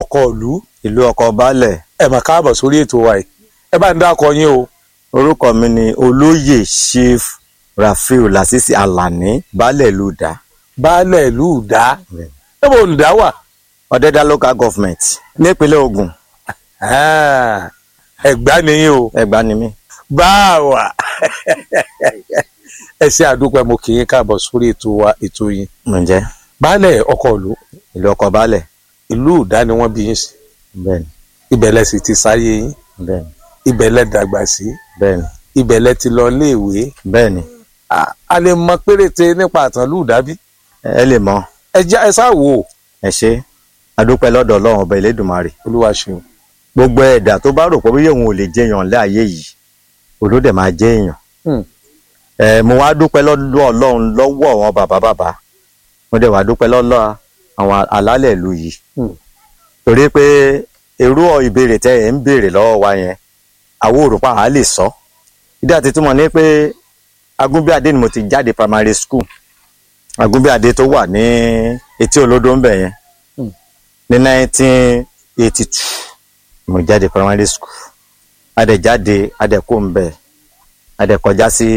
ọkọ ìlú ìlú ọkọ̀ baálẹ̀ ẹ mà káàbọ̀ sórí ètò wa yìí ẹ bá ń dákọ yín o orúkọ mi ni olóyè chief rafiu lasisi alani baálẹ̀ ìlú Ìdá baálẹ̀ ìlú ìdá ẹ bò ń dá wà ọ̀dẹ́dá local government nípínlẹ̀ Ògùn Ah, ẹ̀gbá nìyí o Ẹ̀gbá ni mí. báwa ẹ ṣe àdúpẹ́ mo kì í káàbọ̀ sórí ètò wa ètò yín ǹjẹ́ baálẹ̀ ọkọ ìlú ìlú ọkọ̀ baálẹ̀ ìlú ìdá ni wọ́n bí yín sí bẹ́ẹ̀ni ibẹ̀ lẹ sì ti sáyé yín bẹ́ẹ̀ni ibẹ̀ lẹ dàgbà sí bẹ́ẹ̀ni ibẹ̀ lẹ ti lọ léèwé bẹ́ẹ̀ni Ah, a lè mọ péréte nípa àtàn ìlú ìdá bí ẹ lè mọ̀ ẹ já ẹ sáà wò ó ẹ ṣe adúpẹ́ lọ́dọ̀ Ọlọ́run ọba Elédùmarè olúwa ṣeun gbogbo ẹ̀dá tó bá rò pé bí òun ò lè jẹyàn láàyè yìí olódẹ máa jẹ èèyàn Hmm. ẹ mo wá dúpẹ́ lọ́dọ̀ Ọlọ́run lọ́wọ́ àwọn bàbá bàbá mo dẹ̀ wá dúpẹ́ lọ́dọ̀ àwọn alálẹ̀ ìlú yìí Hmm. torí pé irú ìbéèrè tẹ́ ẹ̀ ń béèrè lọ́wọ́ wa yẹn àwọn òrùpa àá lè sọ ìdí àti túmọ̀ ní pé Agúnbíàdé ni mo ti jáde primary school Agúnbíàdé tó wà ní etí olódó ń bẹ̀ yẹn Hmm. ní nineteen eighty two mo jáde primary school adẹ̀jáde adẹ̀kó ń bẹ̀ adẹ̀kọjá sí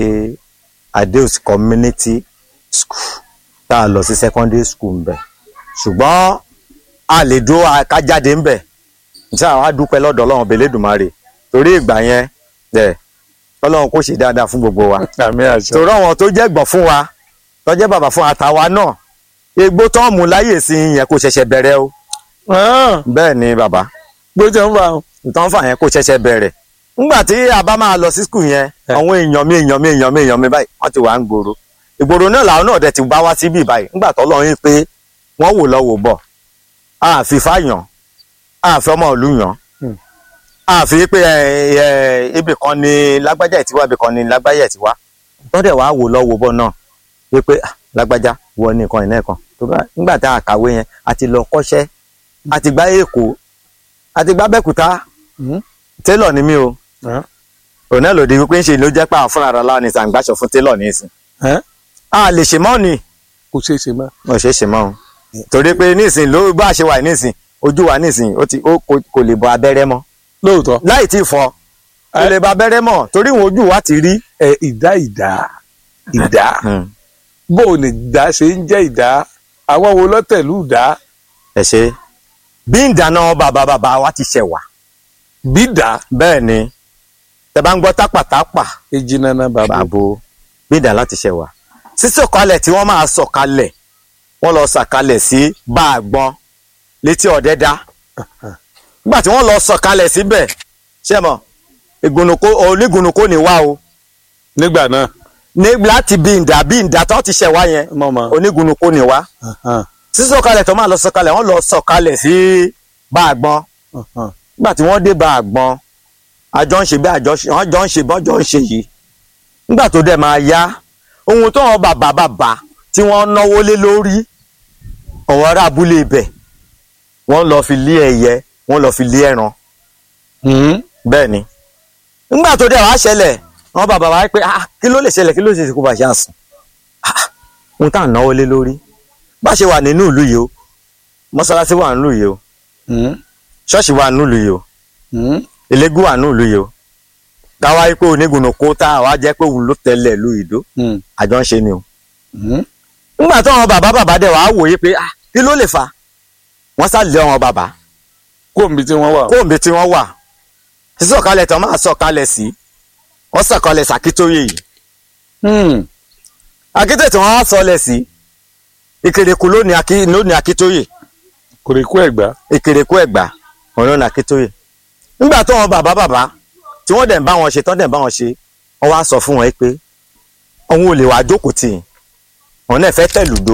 Adeos community school tá a lọ sí secondary school ń bẹ̀ ṣùgbọ́n a lè dúró akájáde ń bẹ̀ tí àwọn á dúpẹ́ lọ́dọ̀ Ọlọ́run ọba Elédùmarè torí ìgbà yẹn ẹ̀ Ọlọ́run kò ṣe dáadáa fún gbogbo wa àmì àṣà torí àwọn tó jẹ́ gbọ̀n fún wa tó jẹ́ bàbá fún àtàwa náà egbò tó ń mú láyè sí i yẹn kò ṣẹ̀ṣẹ̀ bẹ̀rẹ̀ o bẹ́ẹ̀ ni bàbá gbọ́dọ̀ ń bá wọn. ìtàn fà yẹn kò ṣẹ̀ṣẹ̀ bẹ̀rẹ̀ nígbà tí a bá máa lọ sí skul yẹn Ẹ. àwọn èèyàn mi èèyàn mi èèyàn mi èèyàn mi báyìí wọ́n ti wà ń gbòòrò ìgboro náà làwọn náà dẹ̀ ti bá wá síbí báyìí nígbà tó lọ́ọ́ yín pé wọ́n wò lọ́wọ́ bọ̀ àfi fáyàn àfi ọmọ ìlú yàn Hmm. àfi pé ẹ, ẹ, ibì kan ni lágbájá ẹ̀ ti wá ibì kan ni lágbájá ẹ̀ ti wá wọ́n dẹ̀ wá wò lọ́wọ́ bọ̀ náà wípé ah, lágbájá wọ ní nǹkan ìná kan tó bá nígbà tá a kàwé yẹn a ti lọ kọ́ṣẹ́ a ti gbá èkó a ti gbá bẹ́kúta télọ̀ ni mí o òun náà lòdì wípé ń ṣe ló jẹ́ pé àwọn fúnra ara láwọn ní sàǹgbàṣọ fún télọ̀ ní ìsìn a lè ṣe mọ́ ni kò ṣeé ṣe mọ́. mo ṣe é ṣe mọ́ o torí pé nísìn ló bá a ṣe wà nísìn ojú wa nísìn ó ti ó kò- kò lè bọ abẹ́rẹ́ mọ́ lóòótọ́ láì tí ì fọ kò Ẹ. lè bọ abẹ́rẹ́ mọ́ torí ìwọ̀n ojú wa ti rí. ẹ ìdá ìdá ìdá bó o ní ìdá ṣe ń jẹ́ ìdá àwọn wo lọ́tẹ̀lú ìdá ẹ ṣe bí ìdáná bàbá bàbá wa ti ṣẹ̀ wá bí ìdá bẹ́ẹ̀ ni tẹ bá ń gbọ́ tápàtápà èjì nana bàbá bàbò bí ìdá láti ṣẹ̀ wá sísọ̀kalẹ̀ tí wọ́n máa sọ̀kalẹ̀ wọ́n lọ sọ̀kalẹ̀ sí báàgbọ́n létí ọ̀dẹ́dá nígbà tí wọ́n lọ sọ̀kalẹ̀ síbẹ̀ ṣé mọ̀ ìgùnnùkó onígùnnùkó ni wá o nígbà náà ní láti bí ìdá bí ìdá tó ti ṣẹ̀ wá yẹn mọ̀mọ́ onígùnnùkó ni wá sísọ̀kalẹ̀ tó máa lọ sọ̀kalẹ̀ wọ́n lọ sọ̀kalẹ̀ sí báàgbọ́n nígbà tí wọ́n dé báàgbọ́n àjọ ń ṣe bí àjọ ṣe wọ́n jọ ń ṣe bọ́jọ́ ń ṣe yìí nígbà tó dẹ̀ máa yá ohun tó wọn bàbá bàbá tí wọ́n náwó lé lórí ọ̀wọ́ ará abúlé ibẹ̀ wọ́n lọ fi lé ẹyẹ wọ́n lọ fi lé ẹran bẹ́ẹ̀ ni nígbà tó dẹ̀ wá ṣẹlẹ̀ wọ́n bàbá wa pé ah kí ló lè ṣẹlẹ̀ kí ló lè ṣe kó bá ṣe àsùn ah ohun tá à ń náwó lé lórí bá ṣe wà nínú ìlú yìí o mọ́ṣáláṣí wà nínú yìí o ṣọ́ọ̀ṣì wà nínú ìlú yìí o elégún wà nínú ìlú yìí o káwá yìí pé onígunnu kó tá àwa jẹ́ pé òun ló tẹ̀lé ìlú ìdó àjọ ń ṣe ni o nígbà tó àwọn bàbá bàbá dẹ̀ wàá wòye pé ah kí ló lè fà wọ́n sá lé àwọn bàbá kó omi tí wọ́n wà. kóòmbe tí wọ́n wà sísọ̀kalẹ̀ tán máa sọ̀kalẹ̀ sí wọ́n sọ̀kalẹ̀ sàkítóyè yìí akítóyè tí wọ́n á sọlẹ̀ sí ìkèrèkù lónìí akí lónìí akítóyè kò lè kó ẹ̀gbá. ìkèrèkù ẹ̀gbá òun lónìí akítóyè nígbà tó wọn bàbá bàbá tí wọ́n dẹ̀ ń bá wọn ṣe tán dẹ̀ ń bá wọn ṣe wọ́n wá sọ fún wọn pé òun ò lè wá jókòó tì í òun náà fẹ́ tẹ̀lùdó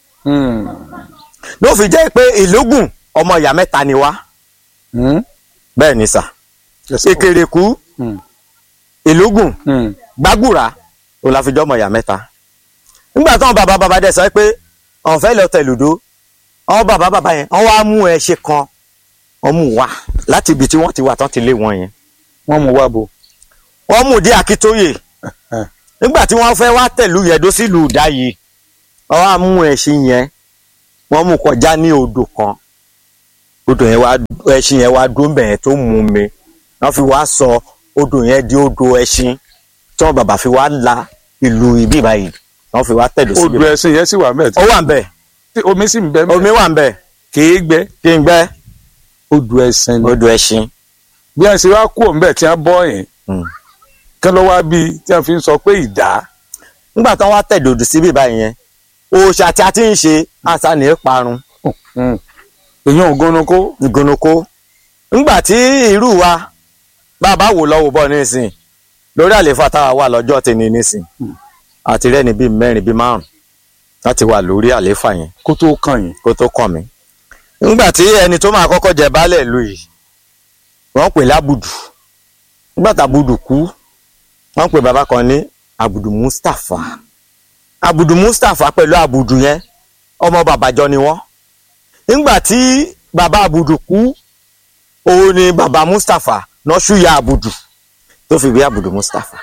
ló fi jẹ́ pé ìlógún ọmọ ìyá mẹ́ta ni wá bẹ́ẹ̀ ni sà ìkèrèkù ìlógún gbàgùrà òun la fi jọ́ ọmọ ìyá mẹ́ta nígbà táwọn bàbá bàbá dẹ̀ sọ pé àwọn fẹ́ lọ tẹ̀lùdó àwọn bàbá bàbá yẹn wọ́n wá mú ẹṣin kan wọ́n mú wá láti ibi tí wọ́n ti wà tán ti lé wọn yẹn wọ́n mú wá bo. wọ́n mú dé Akítóyè nígbà tí wọ́n fẹ́ wá tẹ̀lú yẹ̀dó sílùú ìdá yìí wọ́n wá mú ẹṣin yẹn wọ́n mú kọjá ní odò kan odò yẹn wá ẹṣin yẹn wá dúró bẹ̀yẹn tó mú mi wọ́n fi wá sọ odò yẹn di odò ẹṣin tí wọ́n bàbá fi wá la ìlú ibi báyìí wọ́n fi wá tẹ̀dó síbi. odò ẹṣin yẹn sì wà mẹ́ẹ̀ ó wà ń bẹ̀ tí omi sì ń bẹ mẹ́ẹ̀ omi wà ń bẹ̀ kìí gbẹ kí n gbẹ́ odò ẹṣin ni odò ẹṣin. bí wọ́n ṣe wá kú òǹbẹ̀ tí wọ́n bọ́ yẹn Mm. kí ló wá bí tí wọ́n fi ń sọ pé ìdá nígbà tí wọ́n wá tẹ̀dó síbi báyìí yẹn òòṣà tí a ti ń ṣe àṣà ní parun èèyàn ògónokó ìgònòkó ńgbà tí irú wa bàbá wò lọ́wọ́ bọ̀ nísìn lórí àlééfà táwa wà lọ́jọ́ tèmi nísìn àti rẹ́ni bíi mẹ́rin bíi márùn láti wà lórí àlééfà yẹn kó tó kàn yín kó tó kàn mí. ńgbà tí ẹni tó máa kọ́kọ́ jẹ baálẹ̀ ìlú yìí wọ́n pè lábùdù nígbà tàbùdù kú wọ́n pè bàbá kan ní àbùdù Mustapha àbùdù Mustapha pẹ̀lú àbùdù yẹn ọmọ bàbájọ ni wọ́n nígbà tí bàbá àbùdù kú òun ni bàbá Mustapha náà ṣúyà àbùdù tó fi bí àbùdù Mustapha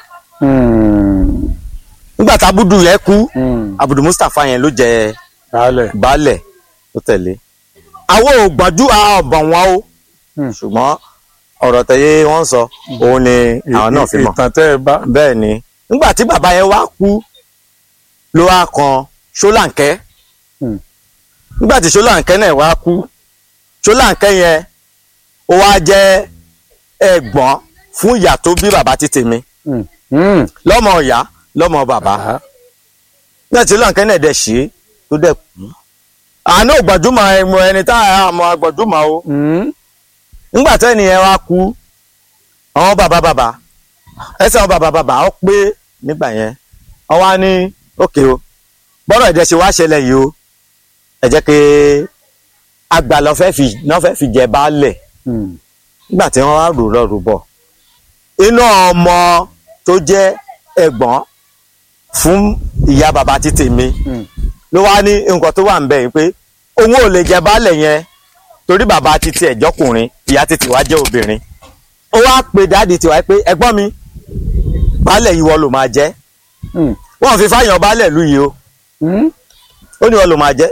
nígbà tí àbùdù yẹn kú àbùdù Mustapha yẹn ló jẹ dálẹ̀ baálẹ̀ tó tẹ̀lé àwọn ò gbọ́njú ọ̀bọ̀n wọn o ṣùgbọ́n ọ̀rọ̀ tẹ̀yẹ wọ́n sọ òun ni àwọn náà fi mọ̀ ìtàn tẹ́ ẹ bá bẹ́ẹ̀ ni nígbà tí bàbá yẹn wá kú ló wá kan ṣólàǹkẹ́ Hmm. nígbà tí ṣólàǹkẹ́ náà wá kú ṣólàǹkẹ́ yẹn ó wá jẹ́ ẹ̀gbọ́n fún ìyá tó bí bàbá ti tèmi lọ́mọ ìyá lọ́mọ bàbá nígbà tí ṣólàǹkẹ́ náà dẹ̀ ṣe é tó dẹ̀ kú àánú gbọ̀dúmọ̀ ẹmu ẹni tá a mọ̀ gbọ̀dúmọ̀ o nígbà tó ẹnìyẹn wá kú àwọn bàbá bàbá ẹsẹ̀ àwọn bàbá bàbá ó pé nígbà yẹn wọ́n wá ní òkè o bọ́rọ̀ ẹ̀dẹ̀ ṣe wá ṣẹlẹ̀ yìí o ẹ jẹ́ kí àgbà lọ fẹ́ fi náà fẹ́ fi jẹ baálẹ̀ nígbà tí wọ́n wá rò lọ rò bọ̀ inú ọmọ tó jẹ́ ẹ̀gbọ́n fún ìyá bàbá ti tèmi ló wá ní nǹkan tó wà ń bẹ̀ yìí pé òun ò lè jẹ baálẹ̀ yẹn torí bàbá ti tiẹ̀ jọkùnrin ìyá ti tiwa jẹ́ obìnrin ó wá pe dáàdi tiwa pé ẹ̀gbọ́n mi baálẹ̀ yìí wọ́n ló máa jẹ́ wọ́n fi fáyàn baálẹ̀ lù yìí o ó ní wọ́n ló máa jẹ́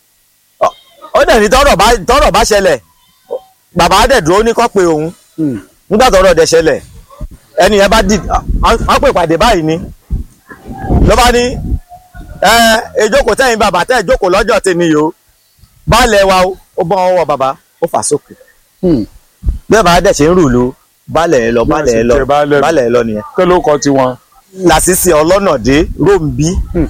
ó dẹ̀ ní tọ́rọ̀ bá tọ́rọ̀ bá ṣẹlẹ̀ bàbá dẹ̀ dúró ní kọ́ pé òun nígbà tọ́rọ̀ dẹ̀ ṣẹlẹ̀ ẹni yẹn bá dì wọ́n pè pàdé báyìí ni ló bá ní ẹ ìjókòó tẹ́yìn bàbá tẹ́ ìjókòó lọ́jọ́ tèmi yìí o baálẹ̀ wa o ó bọ́ ọwọ́ bàbá ó fà sókè bí bàbá dẹ̀ ṣe ń rù lú baálẹ̀ ẹ lọ Bí wọ́n baálẹ̀ ẹ sì lọ jẹ baálẹ̀ nù. baálẹ̀ ẹ lọ nìyẹn kí ló kọ tiwọn. làṣìṣe ọlọ́nàdé ròǹbí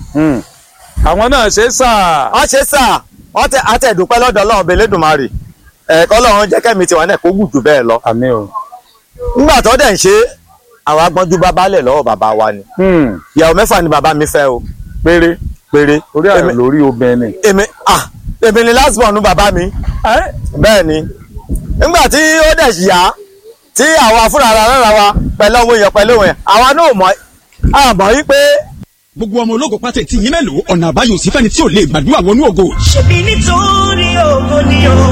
àwọn náà ṣe sáà wọ́n ṣe sà wọ́n tẹ àtẹ̀dúpẹ́ lọ́dọ̀ ọlọ́run belédùnmarè ẹ̀kọ́ ọlọ́run jẹ́ kẹ́mi tiwa náà kó gùn jù bẹ́ẹ̀ lọ àmì o. nígbà tó dẹ̀ ń ṣe àwọn agbọ́njú bá baálẹ̀ lọ́wọ́ bàbá wa ni ìyàwó mẹ́fà ni bàbá mi fẹ́ o péré péré orí àrùn Èmi- lórí obìnrin. èmi ah èmi ni last born bàbá mi bẹ́ẹ̀ ni nígbà tí ó dẹ̀ yá tí àwa fúnra ara rárá wa pẹ̀lú ọmọ èèyàn pẹ̀lú òun yẹn àwa náà mọ̀ àmọ́ yí pé gbogbo ọmọ ológo pátá ti yín mélòó ọ̀nà àbáyọ sí fẹ́ni tí ò lè gbàdúrà wọnú ògo ṣebí nítorí ògo ni o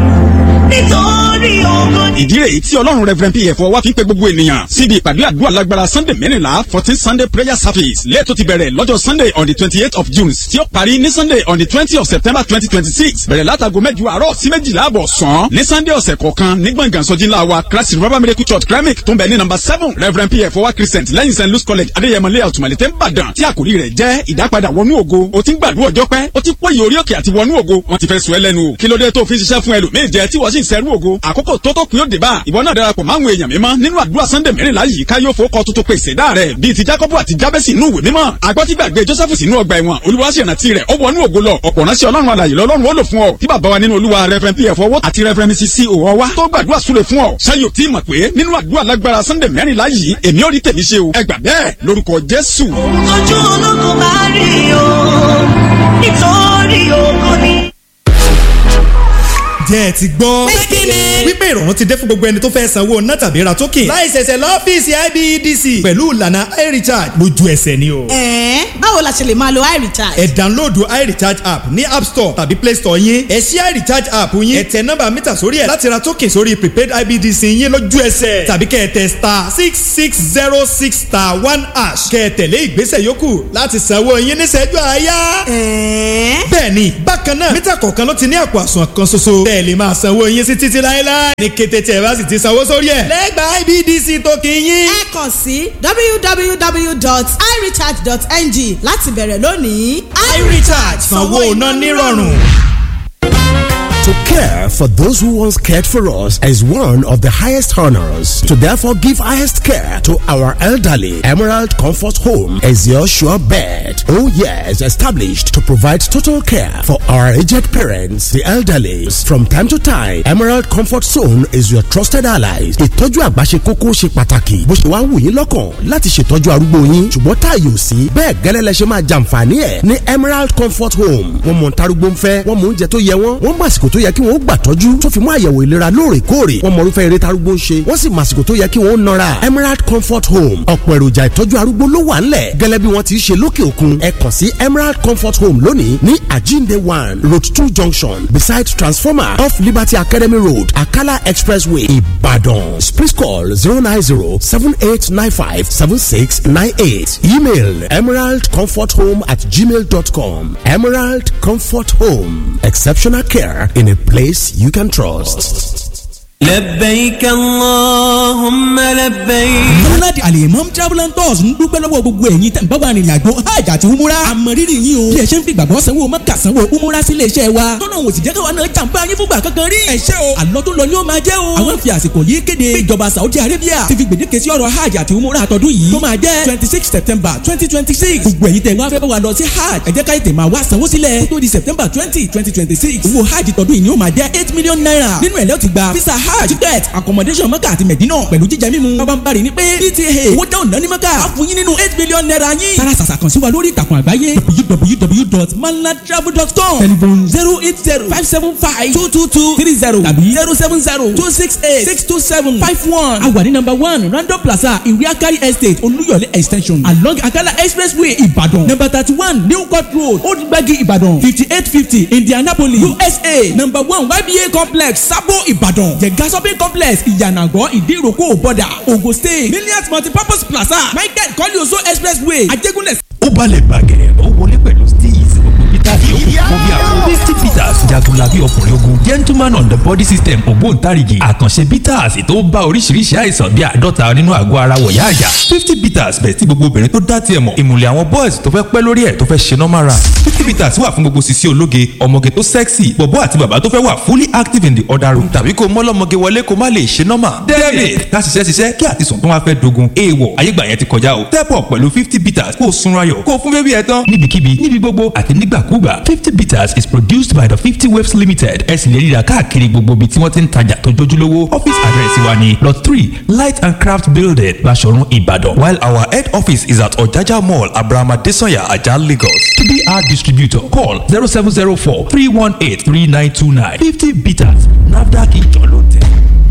nítorí ògo ni. ìdí rèé tí ọlọ́run reverend pf wá fi ń pe gbogbo ènìyàn síbi ìpàdé àdúrà lágbára sunday mẹ́rìnlá fourteen sunday prayer service lẹ́ẹ̀tọ́ ti bẹ̀rẹ̀ lọ́jọ́ sunday on the twenty eight of june tí ó parí ní sunday on the twenty of september twenty twenty six bẹ̀rẹ̀ látago mẹ́jọ àárọ̀ sí méjìlá àbọ̀ sàn ní sunday ọ̀sẹ̀ kọ̀ọ̀kan ní gbọ̀ngàn sọ́jí ńlá wa christ river miracle church kremik tó ń bẹ ní number seven reverend pf wá christian lẹ́yìn st louis college adéyẹmọ layout malete nìbàdàn tí àkòrí rẹ̀ jẹ́ ìdápadà wọnú ògo o ti ń gbàdúrà ọjọ́ pẹ́ o ti pòyì orí òkè àti wọnú ògo wọ́n ti fẹ́ sùn ẹ́ lẹ́nu o kí ló dé tó fi ń ṣiṣẹ́ fún ẹlòmíì jẹ tí wọ́n sì ń sẹ́rú ògo àkókò tó tó kún yóò dé bá ìwọ náà darapọ̀ máwọn èèyàn mímọ́ nínú àdúrà sunday mẹ́rìnlá yìí ká yóò fowókọ tuntun pèsè dá rẹ̀ bíi ti jacob àti jabesi inú ìwé mímọ́ agbọ́tígbàgbé joseph sínú ọgbà ẹ̀wọ̀n olúwa sì rántí rẹ̀ ó wọnú ògo lọ ọ̀pọ̀ ránṣẹ́ ọlọ́run alàyè lọ́lọ́run ó lò fún ọ tí bàbá wa nínú olúwa reverend pf ọwọ́ àti reverend mrs c òwò wa tó gbàdúrà súre fún ọ ṣáyò tí mọ̀ pé nínú àdúrà lágbára sunday mẹ́rìnlá yìí èmi ò rí tèmi ṣe o ẹ gbà bẹ́ẹ̀ lórúkọ jésù. ojú ológun bá rí o nítorí ògo ni. jẹ́ ẹ ti gbọ́. Pé kí ni? wípé ìrọ̀rùn ti dé fún gbogbo ẹni tó fẹ́ sanwó ná tàbí ra token. láì ṣẹ̀ṣẹ̀ lọ́fíìsì IBEDC. pẹ̀lú ìlànà iRecharge lójú ẹsẹ̀ ni o. ẹ̀ẹ́n báwo la ṣe lè máa lo iRecharge. ẹ download iRecharge app ní app store tàbí play store yín. ẹ ṣí iRecharge app yín. ẹ tẹ nọ́mbà mítà sórí ẹ̀ láti ra token sórí prepaid IBEDC yín lójú ẹsẹ̀. tàbí kẹ́ ẹ tẹ star six six zero six star one hash. kẹ́ ẹ tẹ̀lé ìgbésẹ̀ yòókù láti sanwó yín níṣẹ́jú àáyá. ẹ̀ẹ́n bẹ́ẹ̀ni bákan náà mítà kọ̀ọ̀kan ló ti ní àpò àsùnwọ̀n kan ṣoṣo. tẹ́ ẹ kẹ́ ẹ lè máa sanwó yín sí títí láéláé ní kété tí ẹ bá sì ti sanwó sórí ẹ̀ lẹ́gbàá IBDC tó kì í yín. ẹ kàn sí www.irecharge.ng láti bẹ̀rẹ̀ lónìí. iRecharge sanwó iná nírọ̀rùn. To care for those who once cared for us is one of the highest honors. To therefore give highest care to our elderly, Emerald Comfort Home is your sure bet. Oh yes, established to provide total care for our aged parents, the elderly. From time to time, Emerald Comfort Zone is your trusted allies. Ìtọ́jú àgbà ṣe kókó ṣe pàtàkì. Bó ṣe wá wù yín lọ́kàn láti ṣètọ́jú arúgbó yín. Ṣùgbọ́n táàyè ò sí. Bẹ́ẹ̀ gẹ́lẹ́ lẹ ṣe máa jàǹfààní ẹ̀ ní Emerald Comfort Home. Wọ́n mọ̀ ntarúgbó ń fẹ́, wọ́n mọ̀ oúnjẹ tó yẹ wọ́n, wọ́n mọ̀ àsìkò tó yẹ kí wọ́n gbà tọ́jú tó fi mú àyẹ̀wò ìlera lóòrèkóòrè wọ́n mọ irúfẹ́ eré tarúgbó ń ṣe wọ́n sì mọ àsìkò tó yẹ kí wọ́n nọra Emerald Comfort Home ọ̀pọ̀ èròjà ìtọ́jú arúgbó ló wà ńlẹ̀ gẹ́lẹ́ bí wọ́n ti ṣe lókè òkun ẹ kàn sí Emerald Comfort Home lónìí ní Ajinde one road two junction beside transformer off Liberty Academy Road Akala Expressway Ibadan please call zero nine zero seven eight nine five seven six nine eight email emeraldcomforthome at gmail dot com Emerald Comfort Home exceptional care in a place you can trust. لبيك اللهم لبيك Múnádì Alimam Travel and Tours ń dúpẹ́ lọ́wọ́ gbogbo ẹ̀yin tẹ̀ ń bá wa rìnrìn àjò hajj àti umura. Àmọ̀rírì yín o. Bí ẹ ṣe ń fi gbàgbọ́ sanwó Mẹ́kà sanwó umura sí ilé iṣẹ́ wa. Tọ́nà òsì jẹ́ káwa náà jàǹbá yín fúngbà kankan rí. Ẹ ṣé o. Àlọ́ tó lọ ni ó máa jẹ́ o. Àwọn fi àsìkò yìí kéde. Bí ìjọba Saudi Arabia ti fi gbèdéke sí ọ̀rọ̀ hajj àti umura àtọ́dún yìí. Tó máa jẹ́ twenty six September twenty twenty six. Gbogbo ẹ̀yin tẹ̀ wá fẹ́ bá wa lọ sí hajj. Ẹ jẹ́ ká ètè máa wá sanwó sílẹ̀. Kó tó di September twenty twenty twenty six. Owó hajj tọdún yìí ni ó máa jẹ́ eight million naira. Nínú ẹ̀ lẹ́ ti gba visa hajj ticket accommodation mọ́kà àti mẹ̀dínà pẹ̀lú jíjẹ mímu. bàbá ń bari ní pé pta owó dáhùn náà ní mọ́kà á fún yín nínú eight million naira yín. tara sàṣà kan sí wa lórí ìtàkùn àgbáyé www.malatravel.com telephone zero eight zero five seven five two two two three zero tàbí zero seven zero two six eight six two seven five one. a wà ní number one random plaza ìwé akari estate olúyọ̀lé extension along akala expressway ìbàdàn number thirty one new court road old gbagi ìbàdàn fifty eight fifty indianapolis usa number one yba complex sabo ìbàdàn jẹ̀gá shopping complex ìyànàgọ́ ìdíròkò bọ́dà ogun state millions multipurpose plaza michael kọ́líọ̀sọ expressway ajégúnlẹ̀. ó balẹ̀ bàgẹ́ ó wọlé pẹ̀lú steez gbogbo peter yòókù fún bí àwọn misty peters jagunlabi ọkùnrin ogun gentleman on the body system ògbóǹtarìgì àkànṣe peters tó bá oríṣiríṣi àìsàn bíi àádọ́ta nínú àgọ́ ara wọ̀yá àyà fifty peters bẹ̀ sí gbogbo obìnrin tó dá tiẹ̀ mọ̀ ìmùlẹ̀ àwọn boys tó fẹ́ pẹ́ lórí ẹ̀ tó fẹ́ ṣe normal run fifty peters wà fún gbogbo sisi ológe ọmọge tó sexy bọ̀bọ́ àti bàbá tó fẹ́ wà fully active in the other room tàbí kó mọ́lọ́mọge wọlé kó má lè ṣe normal david ká ṣiṣẹ́ ṣiṣẹ́ kí àtisùn tó wá fẹ́ dogun èèwọ̀ ayégbà yẹn ti kọjá o step up pẹ̀lú fifty peters kó o sunra ayọ̀ kó o fún bébí ẹ tán níbikíbi níbi gbogbo àti nígbàkúgbà fifty bitters is produced by the fifty waves limited ẹ sì lè ríra káàkiri gbogbo ibi tí wọ́n ti ń tajà tó jójúlówó office address wa ni lot three light and craft building Baṣọ̀run Ìbàdàn while our head office is at Ọ̀jájá mall abrahama desanya ajah Lagos to be our distributor call zero seven zero four three one eight three nine two nine fifty bitters nafdac ìjọ ló tẹ̀.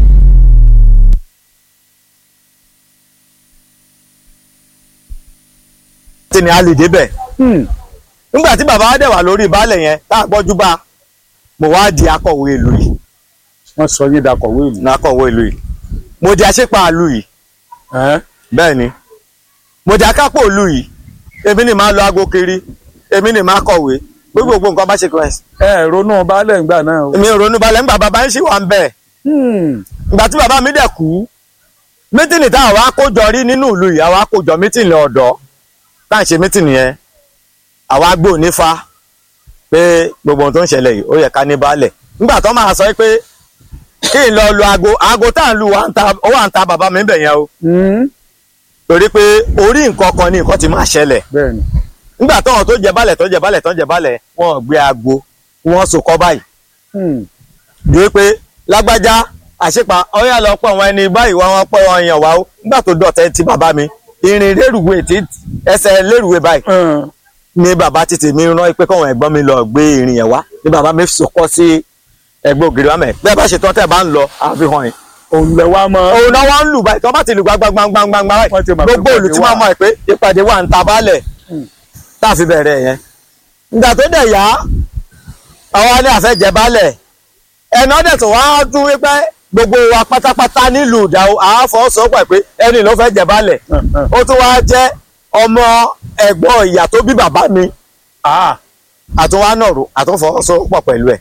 tí ni a lè débẹ̀ nígbà tí bàbá wa dẹ̀ wà lórí baálẹ̀ yẹn tá a gbọ́jú bá mo wá di akọ̀wé ìlú yìí wọ́n sọ yín dakọ̀wé ìlú. ní akọ̀wé ìlú yìí mo di aṣípa ìlú yìí bẹ́ẹ̀ ni mo di akápò ìlú yìí èmi ni máa lọ aago kiri èmi ni máa kọ̀wé gbogbo nǹkan bá ṣe kọ́ ẹ̀. ẹ ronú baálẹ̀ ńgbà náà o. èmi ò ronú balẹ̀ ńgbà bàbá ń ṣì wà ń bẹ̀. ìgbà tí bàbá mi dẹ̀ kú mítìnì tá àwa kójọ rí nínú ìlú yìí àwa kójọ mítìnì ọ̀dọ́ tá à ń ṣe mítìnì yẹn àwa gbé òní fa pé gbogbo ohun tó ń ṣẹlẹ̀ yìí ó yẹ ká ní baálẹ̀ nígbà tó máa sọ pé kí n lọ lu aago aago tá à ń lu ó wà ń ta bàbá mi bẹ̀ yẹn o torí pé orí nǹkan kan ní nǹkan ti máa ṣẹlẹ̀ bẹ́ẹ̀ni nígbà táwọn tó jẹ baálẹ̀ tó jẹ baálẹ̀ tó jẹ baálẹ̀ wọn ò gbé aago wọn so kọ́ báyìí bí pé lágbájá àṣepa ọyà lọ pọ̀ wọn ẹni báyìí wọn wọn pọ̀ wọn yàn wá o nígbà tó dọ̀tẹ́ ti bàbá mi irin lérùwé tí ẹsẹ̀ lérùwé báyìí ní bàbá títì mi rán pé kọ́wọn ẹ̀gbọ́n mi lọ gbé irin yẹn wá ní bàbá mi sọkọ́ sí ẹgbẹ́ ògiri wa mẹ́ bẹ́ẹ̀ bá ṣe tán tẹ̀ bá ń lọ àfihàn yìí. òun lẹ wá mọ. òun náà wọ́n ń lù báyìí tí wọ́n bá ti lù gbangbangbangba báyìí gbogbo òlù tí wọ́n mọ̀ ẹ́ pé ìpàdé wà ń ta baálẹ̀ tá a fi bẹ̀rẹ̀ yẹn. ìgbà tó dẹ̀ yá àwa ní àfẹ́jẹ baálẹ̀ ẹ̀nà dẹ̀ tó wá dún wípé gbogbo wa pátápátá nílùú ìdáwó àáfọ̀ sọ pẹ̀ pé ẹni ló fẹ́ jẹ baálẹ̀ ó tún wá jẹ́ ọmọ ẹ̀gbọ́n ìyá tó bí bàbá mi àtúnwá náà rò àtúnfọwọ́sowọ́pọ̀ pẹ̀lú ẹ̀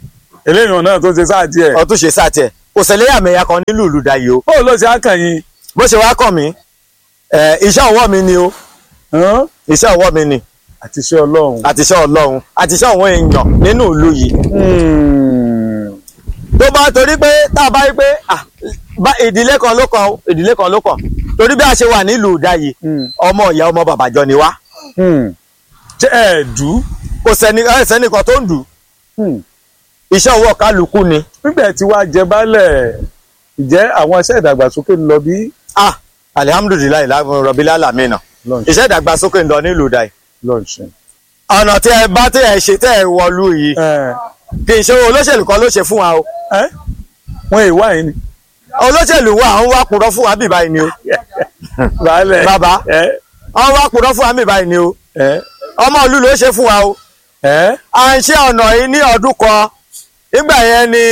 eléyìí náà tó ṣe sáà díẹ̀. ọtún ṣe sáà tiẹ̀ kò ṣẹlẹ́yàmẹ̀yà kan nílùú olùdáyé o bó ló ṣe á kàn yín. bó ṣe wá kàn mí ẹ, iṣẹ́ ọwọ́ mi ni o hàn? iṣẹ́ ọwọ́ mi ni àti iṣẹ́ ọlọ́run. àti iṣẹ́ ọlọ́run àti iṣẹ́ àwọn èèyàn nínú ìlú yìí Hmm. tó bá torí pé tá a bá rí pé ah, bá- ìdílé kan ló kàn ó, ìdílé kan ló kàn torí bí a ṣe wà nílùú ìdáyé Hmm. ọmọ ìyá ọmọ bàbàjọ ni wá Hmm. ṣé ẹ dù kò sẹ́ni ẹ sẹ́nìkan tó ń dù ú. iṣẹ́ ọwọ́ kálukú ni nígbà tí wàá jẹ baálẹ̀ ìjẹ́ àwọn iṣẹ́ ìdàgbàsókè ń lọ bí. ah alihamudulilayi rọbìlá lamina Lọ́nṣẹ́. iṣẹ́ ìdàgbàsókè ń lọ nílùú ìdáyé lọ́ọ̀ṣẹ́. ọ̀nà tí ẹ bá tí ẹ ṣe tẹ́ ẹ wọlú yìí ẹ kì í ṣe olóṣèlú kan ló ṣe fún wa o ẹ wọn èèwà yìí ni. olóṣèlú wa àwọn wá purọ́ fún wa bí báyìí ni o baálẹ̀. Bàbá. ẹ àwọn wá purọ́ fún wa bí báyìí ni o ẹ ọmọ ìlú ló ṣe fún wa o ẹ à ń ṣe ọ̀nà yìí ní ọdún kan nígbà yẹn ni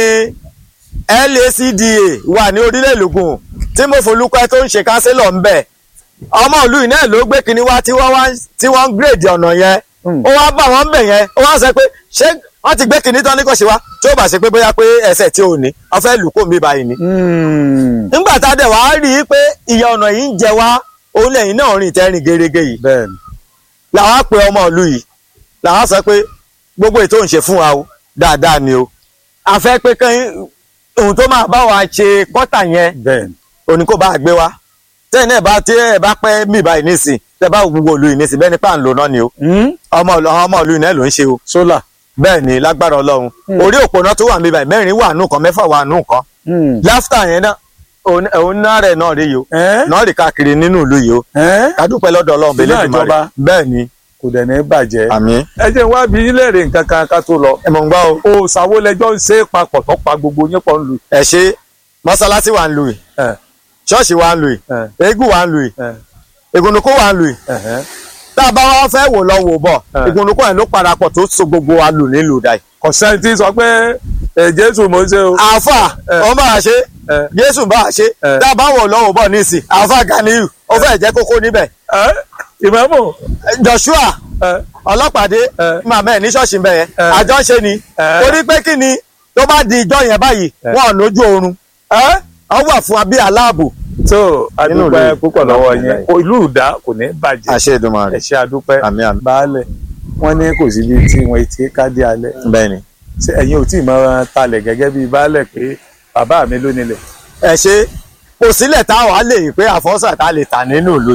LACDA wà ní orílẹ̀ èlògùn tí mo folúkọ́ tó ń ṣe kánsílọ̀ ń bẹ̀ ọmọ ìlú yìí náà ló gbé kinní wá tí wọ́n wá tí wọ́n ń gírèdì ọ̀nà yẹn Hmm. ó wá bá wọn bẹ̀ yẹn ó wá sọ pé ṣé wọ́n ti gbé kinní tán ní kò ṣe wá tí ó bá ṣe pé bóyá pé ẹsẹ̀ tí ò ní wọ́n fẹ́ lù kó mi báyìí ni Hmm. nígbà tá a dẹ̀ wá rí i pé ìyá ọ̀nà yìí ń jẹ wá òun lẹ́yìn náà rìn tẹ́rìn gerege yìí bẹ́ẹ̀ni. làwọn á pe ọmọ ìlú yìí làwọn á sọ pé gbogbo ètò ń ṣe fún wa o dáadáa ni o a fẹ́ pé kí ohun tó máa bá wa ṣe kọ́tà yẹn bẹ́ẹ̀ni. òní kó bá a gbé wa tẹ́yìn náà bá tí ẹ bá pẹ́ mí báyìí nísìn tẹ́ bá wo gbogbo ìlú yìí nísìn bẹ́ẹ̀ ni pà ń lò náà ni o Hmm? ọmọ ìlú àwọn ọmọ ìlú yìí náà ló ń ṣe o sólà. bẹ́ẹ̀ ni lágbára ọlọ́run orí òpónà tó wà mí báyìí mẹ́rin wà nù kan mẹ́fà wà nù kan Hmm. láfítà yẹn náà òun òun náà rẹ̀ náà rí yìí o ẹ náà rí káàkiri nínú ìlú yìí o ẹ kádúpẹ́ lọ́dọ̀ ọlọ́run bẹ́ẹ̀ Náà lẹ́dùnmọ́ jọba. rẹ̀ bẹ́ẹ̀ ni kò dẹ̀ ní bàjẹ́. àmín ẹ jẹ́ wá bí yín lẹ́rìí nǹkan kan ká tó lọ. ẹ mọ̀ ń gbọ́ o. o ṣàwo lẹjọ́ ń ṣe é papọ̀ tó pa gbogbo yín pọ̀ ń lu. ẹ ṣe mọ́sálásí wa ń lu yìí ẹ ṣọ́ọ̀ṣì wa ń lu yìí ẹ eégún wa ń lu yìí ẹ ìgùnnùkú wa ń lu yìí ẹ̀hẹ́. tá a bá wá fẹ́ wò lọ wò bọ̀ Ẹ. ìgùnnùkú yẹn ló parapọ̀ tó so gbogbo wa lù nílùú dà yìí. kò sẹ́ni tí sọ pé ẹ Jésù mò ń ṣe o. àáfà Ẹ. wọn bá a ṣe Ẹ. Jésù bá a ṣe Ẹ. tá a bá wò lọ wò bọ̀ nísìn àáfà Ganiyu ó fẹ́ jẹ́ kókó níbẹ̀ ẹ ìmọ̀mù. Joshua ẹ ọlọ́pàdé Ẹ. màmá ẹ̀ ní ṣọ́ọ̀ṣì ń bẹ̀ yẹn Ẹ. àjọ ń ṣe ni Ẹ. torí pé kí ni tó bá di ìjọ yẹn báyìí Ẹ. wọn ò lójú oorun ẹ ọ wà fún wa bí aláàbò tó Nínú adúpẹ́ ìlú. púpọ̀ lọ́wọ́ yẹn kò ìlú ìdá kò ní bàjẹ́. àṣẹ Èdùmàrè ẹ ṣe adúpẹ́. àmín àmín baálẹ̀ wọ́n ní kò síbi tí wọ́n ti kádé alẹ́. bẹ́ẹ̀ ni. ṣé ẹ̀yin ò tí ì máa talẹ̀ gẹ́gẹ́ bíi baálẹ̀ pé bàbá mi ló nílẹ̀. ẹ ṣe kò sílẹ̀ táwọn á lè rí pé àfọ́sà tá a lè tà nínú ìlú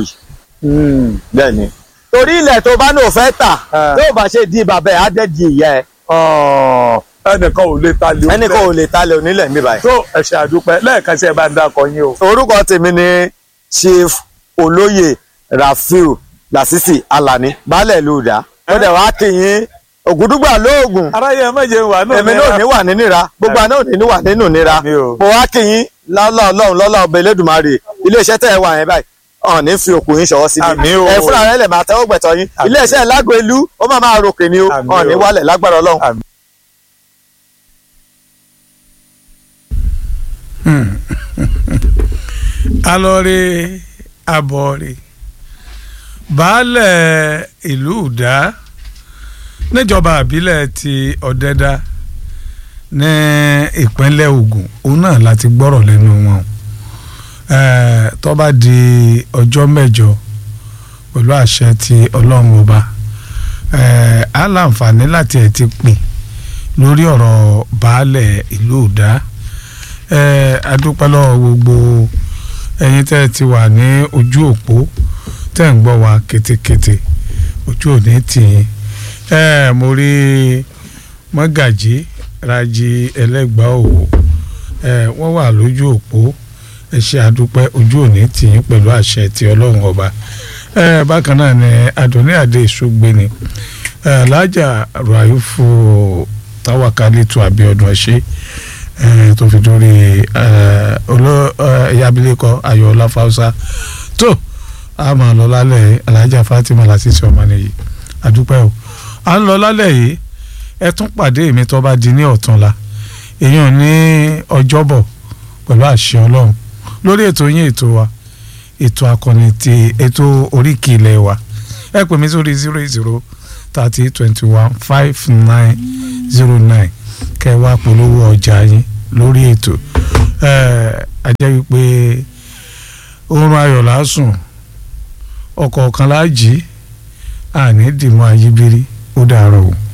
yìí. bẹ́ẹ̀ ni. torí ilẹ̀ tó bá náà fẹ́ tà Ah. tó bá ṣe di bàbá ẹ̀ á dẹ́ di ìyá ẹ̀ Ọ̀, ẹnìkan ò lè talẹ̀ ẹnìkan ò lè talẹ̀ onílẹ̀ mi báyìí. tó ẹ ṣe àdúpẹ́ lẹ́ẹ̀kan sí ẹ bá ń dákọ yín o. orúkọ tèmi ni chief olóyè rafiu lasisi alani baálẹ̀ ìlú ìdá ó dẹ̀ wá kí yín ògùdùgbà lóògùn aráyé ẹ méje wà náà èmi náà ò ní wà nínú ìra gbogbo àná ò ní wà nínú ìnira Àmín o. mo wá kí yín lọ́lọ́ ọlọ́run lọ́lọ́ ọba elédùnmarè iléeṣẹ́ tẹ́ ẹ wà yẹn báyìí ọ̀n ní fi òkú yín ṣọwọ́ síbi Àmín o. ẹ fúnra rẹ lè máa tẹ́wọ́ gbẹ̀tọ̀ yín Àmín. iléeṣẹ́ lágbo ìlú ó máa máa ròkè ni o Àmín ọ̀n ní o. wálẹ̀ lágbára ọlọ́run. Àmín. alọ́rẹ́ abọ́rẹ́ baálẹ̀ ìlú ìdá níjọba àbílẹ̀ ti ọ̀dẹ́dá ní ìpínlẹ̀ Ògùn òun náà láti gbọ́rọ̀ lẹ́nu wọn Eh, tó bá di ọjọ́ mẹ́jọ pẹ̀lú àṣẹ ti ọlọ́run ọba eh, á láǹfààní láti ẹ̀ ti pè lórí ọ̀rọ̀ baálẹ̀ ìlú ìdá eh, adúpẹ́ lọ́wọ́ gbogbo ẹ̀yin tẹ́ ẹ ti wà ní ojú òpó tẹ́ ń gbọ́ wa kétékété ojú òní tì yín ẹ mo rí mọ́gàjí rájí ẹlẹ́gbàá òwò ẹ wọ́n wà lójú òpó ẹ ṣe àdúpẹ́ ojú òní tì yín pẹ̀lú àṣẹ ti ọlọ́run ọba ẹ bákan náà ni adùnní àdé ìṣúgbéni ẹ alájà ràìfù táwákálítù àbíọdún ẹṣẹ ẹ tó fi dórí ẹ oló ẹ abilékọ ayọ̀ọ́lá fausa tó a máa lọ lálẹ́ alájà fatima lásìsì ọmọ nìyí àdúpẹ́ o à ń lọ lálẹ́ yìí ẹ tún pàdé mi tó bá di ní ọ̀túnla èèyàn ní ọjọ́bọ̀ pẹ̀lú àṣẹ ọlọ́run lórí ètò yín ètò wa ètò akọni ti ètò oríkì ilẹ̀ wa ẹ pè mí sórí zero zero thirty twenty one five nine zero nine kẹ́ ẹ wá polówó ọjà yín lórí ètò ẹ̀ a jẹ́ wípé oorun ayọ̀ lásùn ọkọ̀ kan láàjì àní dìmọ́ ayíbírí ó dàárọ̀ o.